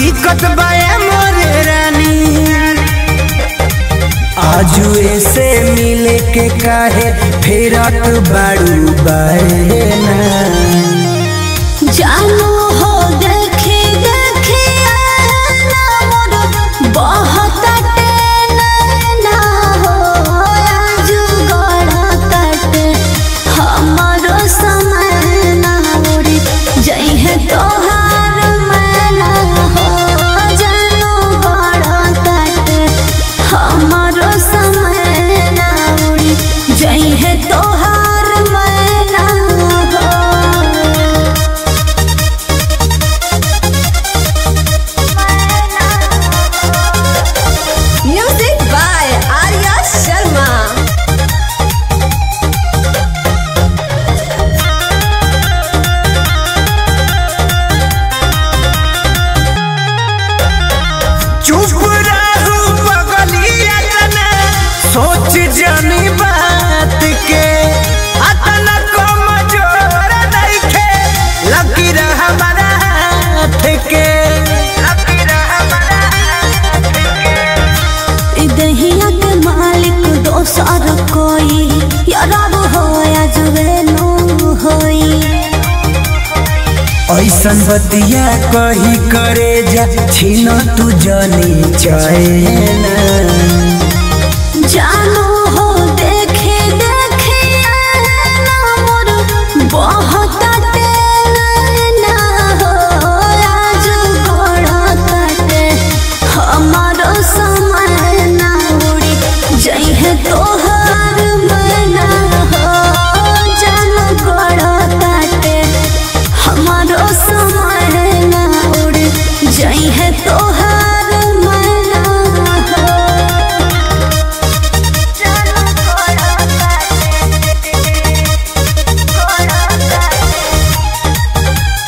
दिक्कत बाए मोरे रानी आजू ऐसे मिले के काहे फेरत बाड़ू बाए ना जानू हो देखे देखे आना मोर बहुत ना हो आजू गड़त हमारो समय ना उड़ी जइहे तोहार मैना हो जानू गड़त हमारो समय ना उड़ी जइहे तोहार मैना हो Music by Arya Sharma. चुप रहू बगलिया जना सोच जानी बात के अतना कमजोर नइखे लकीर हमारा हाथ के लकीर हमारा हाथ के ई दहिया के मालिक दोसर कोई यारब हो या जुवेनो होई ऐसन बतिया कही करे जा छीन तू जनी चैना जानू हो देखे देखे आना मोर बहुत ना हो आज गड़त हमारो समय ना उड़ी जइहे तोहार मना हो जानू गड़त हमारो समय ना उड़ी जइहे तोहार मना हो जानू गड़त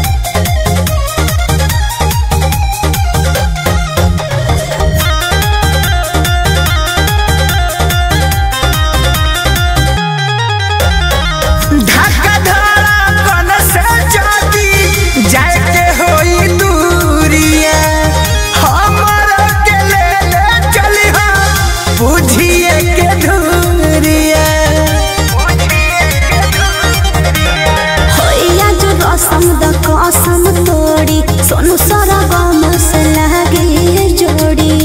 धक्का धड़कन से जाती जाए के होई दूरिया हमर के ले ले चली बुझिए के धूरिया होइया जो रसम द कसम तोड़ी सोनू सारा गम से लागे जोड़ी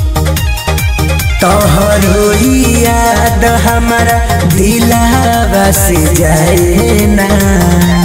तोहर याद हमारा दिलावा से जाए ना